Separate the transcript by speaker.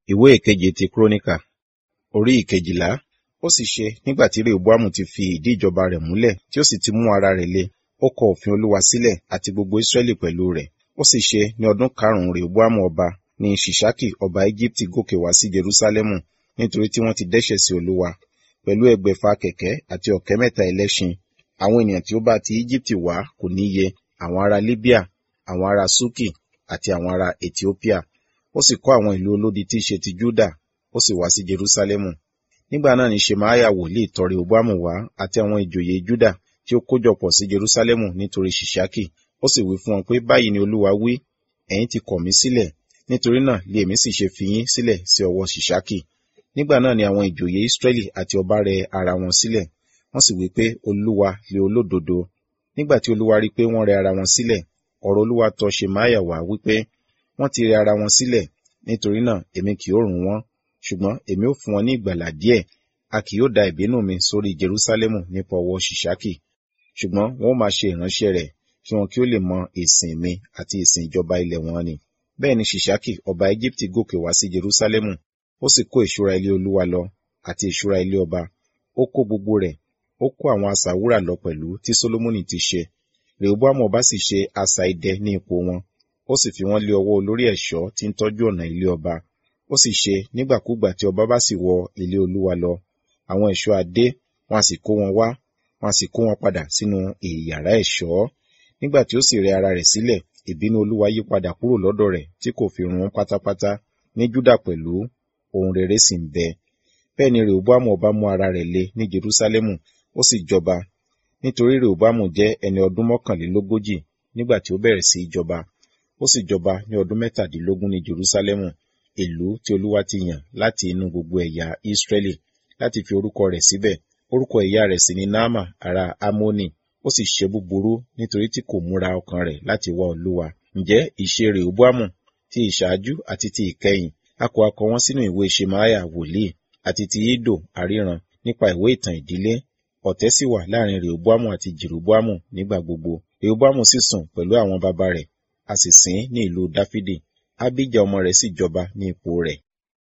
Speaker 1: ìwé ìkeje ti kúrónìkà orí ìkejìlá ó sì ṣe nígbà tí rehoboamu ti fi ìdí ìjọba rẹ̀ múlẹ̀ tí ó sì ti mú ara rẹ̀ le ó kọ òfin olúwa sílẹ̀ àti gbogbo israẹli pẹ̀lú rẹ̀ ó sì ṣe ní ọdún karùnún rehoboamu ọba ní ṣìṣákì ọba egypti gòkè wá sí jerusalemu nítorí tí wọ́n ti dẹ́ṣẹ̀ sí olúwa pẹ̀lú ẹgbẹ̀fà kẹ̀kẹ́ àti ọ̀kẹ́ mẹ́ta ẹlẹ́ṣin àwọn ènìyàn tí ó bá ti egypti wá kò níye àwọn ará libya àwọn ará suki àti àwọn ará ethiopia ó sì kọ́ àwọn ìlú olódi tí í ṣe ti juda ó sì wá sí jerusalemu nígbà náà ni shemaya wòlíì tọ̀ rehoboamu wá àti àwọn ìjòyè juda tí ó kójọpọ̀ sí jerusalemu nítorí ṣìṣákì ó sì wí fún wọn pé báyìí ni olúwa wí ẹ̀yin ti kọ̀ mí sílẹ̀ nítorí náà lé èmi sì ṣe fi yín sílẹ̀ sí ọwọ́ ṣìṣákì nígbà náà ni àwọn ìjòyè israẹli àti ọba rẹ ara wọn sílẹ̀ wọ́n sì wí pé olúwa lé olódodo nígbà tí olúwa rí pé wọ́n rẹ ara wọn sílẹ̀ ọ̀rọ̀ olúwa tọ̀ shemaya wá wípé wọ́n ti rẹ ara wọn sílẹ̀ nítorí náà èmi kì yóò run wọ́n ṣùgbọ́n èmi ó fún wọn ní ìgbàlà díẹ̀ a kì yóò da ìbínú mi sórí jerusalemu nípa ọwọ́ ṣìṣákì ṣùgbọ́n wọn ó máa ṣe ìránṣẹ́ rẹ̀ kí wọn kí ó lè mọ ìsìn mi àti ìsìn ìjọba ilẹ̀ wọn ni bẹ́ẹ̀ ni ṣìṣákì ọba egypti gòkè wá sí jerusalemu ó sì kó ìṣúra ilé olúwa lọ àti ìṣúra ilé ọba ó kó gbogbo rẹ̀ ó kó àwọn asà wúrà lọ pẹ̀lú tí solomoni ti ṣe rehoboamu ọba sì ṣe asà idẹ ní ipò wọn ó sì fi wọ́n lé ọwọ́ olórí ẹ̀ṣọ́ tí ń tọ́jú ọ̀nà ilé ọba ó sì ṣe nígbàkúgbà tí ọba bá sì wọ ilé olúwa lọ àwọn ẹ̀ṣọ́ adé wọn a sì kó wọn wá wọn a sì kó wọn padà sínú ìyàrá ẹ̀ṣọ́ nígbà tí ó sì rẹ ara rẹ̀ sílẹ̀ ìbínú olúwa yí padà kúrò lọ́dọ̀ rẹ̀ tí kò fi run pátápátá ní júdà pẹ̀lú ohun rere sì ń bẹ bẹ́ẹ̀ ni rehoboamu ọba mú ara rẹ̀ le ní jerusalemu ó sì jọba nítorí rehoboamu jẹ́ ẹni ọdún mọ́kànlélógójì nígbà tí ó bẹ̀rẹ̀ sí í jọba ó sì jọba ní ọdún mẹ́tàdínlógún ní jerusalemu ìlú tí olúwa ti yàn láti inú gbogbo ẹ̀yà israẹli láti fi orúkọ rẹ̀ síbẹ̀ orúkọ ìyá rẹ̀ sì ni naama ará amoni ó sì ṣe búburú nítorí tí kò múra ọkàn rẹ̀ láti wá olúwa ǹjẹ́ ìṣe rehoboamu ti ìṣáájú àti ti ìkẹyìn a kò akọ wọn sínú ìwé shemaya wòlíì àti ti ido àríran nípa ìwé ìtàn ìdílé ọ̀tẹ̀ sì wà láàrin rehoboamu àti jeroboamu nígbà gbogbo rehoboamu sì sùn pẹ̀lú àwọn baba rẹ̀ a sì sìn ní ìlú dáfídì abijah ọmọ rẹ̀ sì jọba ní ipò rẹ̀